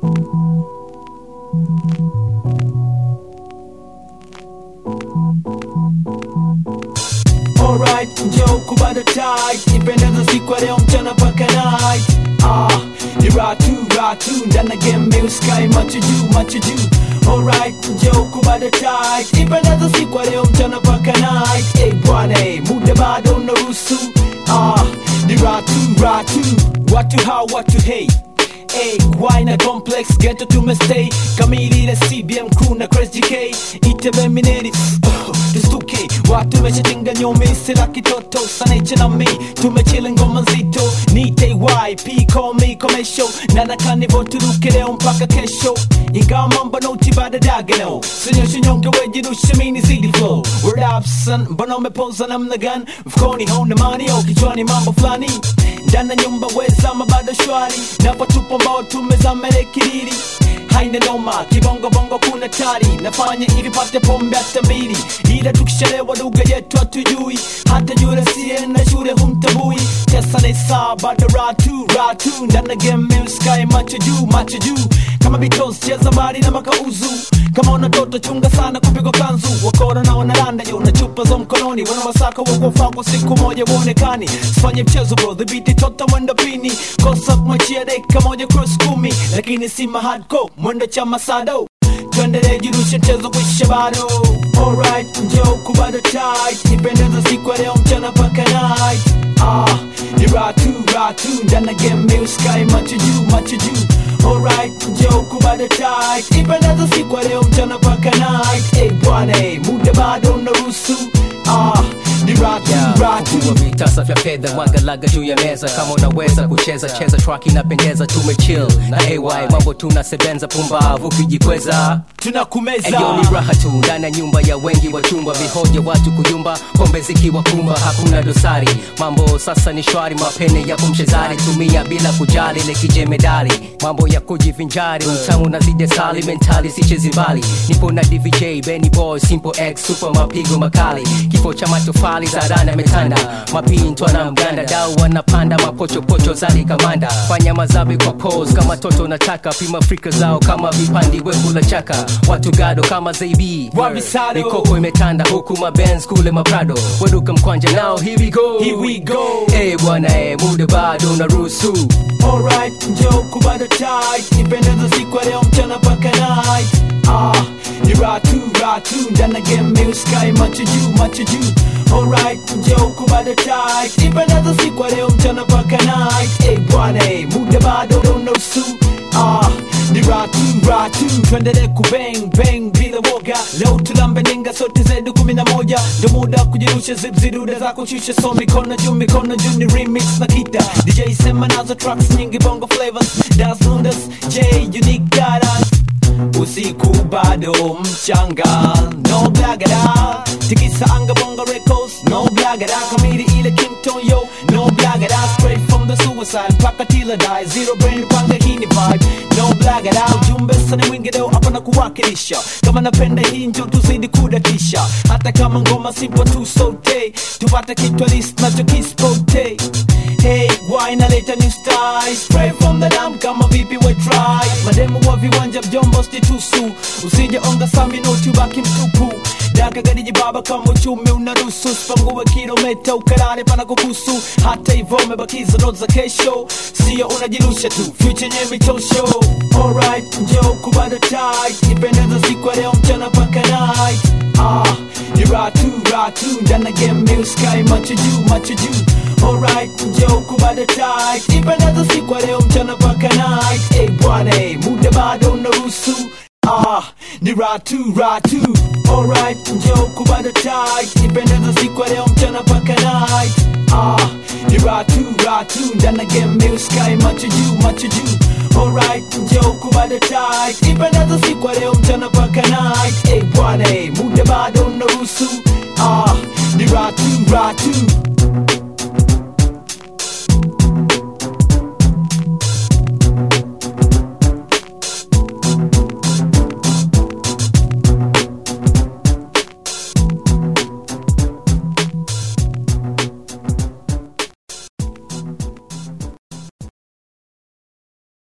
Alright, njoo kubada tight Ipendeza siku ya leo mchana paka night Ah, ni ratu, ratu Ndana game meu sky macho juu, macho juu Alright, njoo kubada tight Ipendeza siku ya leo mchana paka night Hey bwana, hey, muda bado unaruhusu Ah, ni ratu, ratu Watu hao, watu hey Hey, why na complex ghetto tumestay kamili ile CBM crew na Chris GK itebe mineri oh, tustuke watu wameshatinga nyome sila kitoto sanache na mi tumechile ngoma nzito nite YP call me commercial na nakanivo turuke leo mpaka kesho ingawa mambo noti bada dagano sinyoshe nyonge wejirushe mini zidi flow word up son mbona umepoza namna gani mfukoni hauna mani au kichwani mambo fulani ndana nyumba wezama bado shwari napotupo mbao tumezamele kiriri haina noma kibongobongo kuna tari nafanya hivi pate pombe hata mbili ila tukishalewa lugha yetu hatujui hata yule siye na shule humtabui tesa ni saa bado ratu ratu ndana game sky macho juu macho juu kama bitos cheza mbali na makauzu kama una toto chunga sana kupigwa kanzu wakora na wanaranda juu na chupa za mkononi wanawasaka wakofaa kwa siku moja uonekani sifanye mchezo bro dhibiti tota mwendo pini kosa kumachia dakika moja cross kumi lakini si mahadco mwendo cha masado tuendelee jirushe mchezo kuisha bado alright njoo kubado tight nipendeza siku ya leo mchana paka night ah ni ratu ratu ndana game meu sky macho juu macho juu alright njoo kubado tight nipendeza siku ya leo mchana paka night hey bwana hey, muda bado unaruhusu ah ni ratu ratu Fungua vitasa vya fedha mwagalaga juu ya meza kama unaweza kucheza cheza track inapendeza tumechill na ay mambo tunasebenza pumbavu kijikweza tunakumeza Eyo ni raha tu ndani ya nyumba ya wengi wa chumba vihoja watu kuyumba pombe zikiwa kumba hakuna dosari mambo sasa ni shwari mapene ya kumchezari tumia bila kujali lekije medali mambo ya kujivinjari utamu na zide sali mentali sichezi mbali nipo na dvj benny boy simple x super mapigo makali kifo cha matofali za rana metanda mapintwa na mganda dau wanapanda mapochopocho zali kamanda fanya mazabi kwa pose kama toto nataka pima frika zao kama vipandi wekula chaka watu gado kama zaibi Wavisado. mikoko imetanda huku mabenz kule maprado waduka mkwanja nao here we go Here we go. Eh bwana eh muda bado unaruhusu Alright, njoo kubada tight Nipendeza siku ya leo mchana paka night Ah, ni ratu, ratu Ndana game meu sky macho juu, macho juu Alright, njoo kubada tight Nipendeza siku ya leo mchana paka night Hey bwana, hey, muda bado unaruhusu Ah, ni ratu, ratu Tuendelee kubang, bang bila woga Leo tulambe ninga sote zetu kumi na moja Ndo muda kujirusha zip ziruda za kushusha So mikono juu, mikono juu ni remix na kita DJ sema nazo tracks nyingi bongo flavors Das Lundas, J, Unique Guidance usiku bado mchanga no blagada tikisa anga bongo records no blagada kamili ile kington yo no blagada straight from the suicide mpaka tila die zero brain panga hii ni vibe no blagada ujumbe sana mwingi leo hapa na kuwakilisha kama napenda hii njo tuzidi kudatisha hata kama ngoma simple tu sote tupate kitwa list nacho kispote Hey, why naleta new style Spray from the dam kama vipi we try Mademu wa viwanja mjombo stitusu Usije onga sami no tubaki mtupu Daka gadiji baba kama uchumi unaruhusu Spanguwe kilometa ukalale pana kukusu Hata hivyo umebakiza note za kesho Sio unajirusha tu, future nye mitosho Alright, njoo kubada tight Nipendeza siku ya leo mchana paka night Ah, ni ratu, ratu Ndana game meu sky macho juu, macho juu Alright, njoo kubada tight Nipendeza siku ya leo mchana paka night Hey bwana, hey, muda bado unaruhusu Ah, ni ratu, ratu Alright, njoo kubada tight Nipendeza siku ya leo mchana paka night Ah, ni ratu, ratu Ndana game meu sky macho juu, macho juu Alright, njoo kubada tight Nipendeza siku ya leo mchana paka night Hey bwana, hey, muda bado unaruhusu Ah, ni ratu, ratu